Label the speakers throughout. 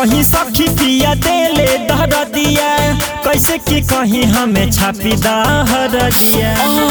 Speaker 1: कहीं सखी पिया देले दहर दिया कैसे कि कहीं हमें छापी दहर दिया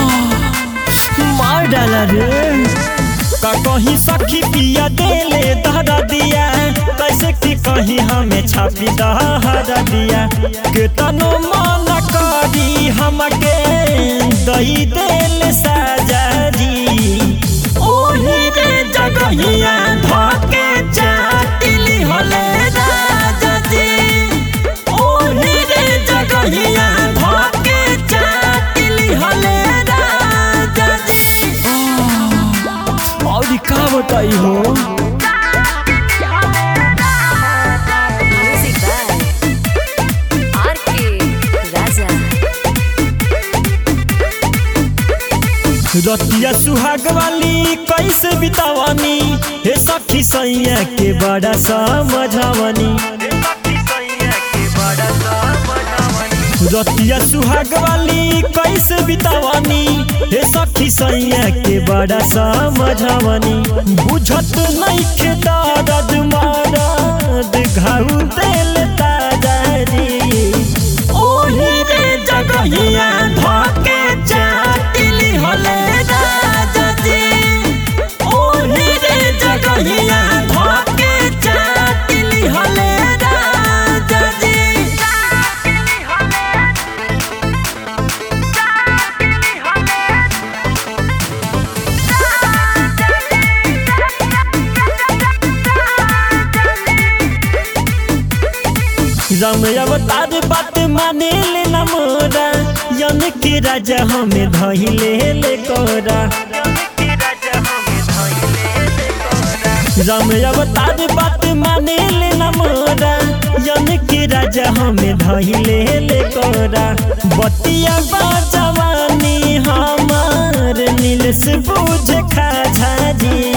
Speaker 1: मार डाला रे का कहीं सखी पिया देले दहर दिया कैसे कि कहीं हमें छापी दहर दिया केतनो मन करी हमके दही देले साजा जी ओही रे जगहिया धके चाटिली हले राजा जी ओही रे जगहिया धके चाटिली हले राजा जी और का बताई हो
Speaker 2: Music by R.K. Raja.
Speaker 1: रतिया सुहाग वाली कैसे बितावानी हे सखी सैया के बड़ा समझावनी रतिया सुहाग वाली कैसे बितावानी हे सखी सैया के बड़ा समझावनी बुझत नहीं के दर्द मारद घाउ दिल ताजारी ओही रे जगहिया धके चाटिली हले राजा जी ओही रे जगहिया धके चाटिली हले राजा जी राम अवतार बात माने ले न मोरा यन के राजा हमें धइले ले कोरा राम अवतार बात माने ले न मोरा यन के राजा हमें धइले ले कोरा बतिया बाजवानी हमार नील से बुझ खा झाजी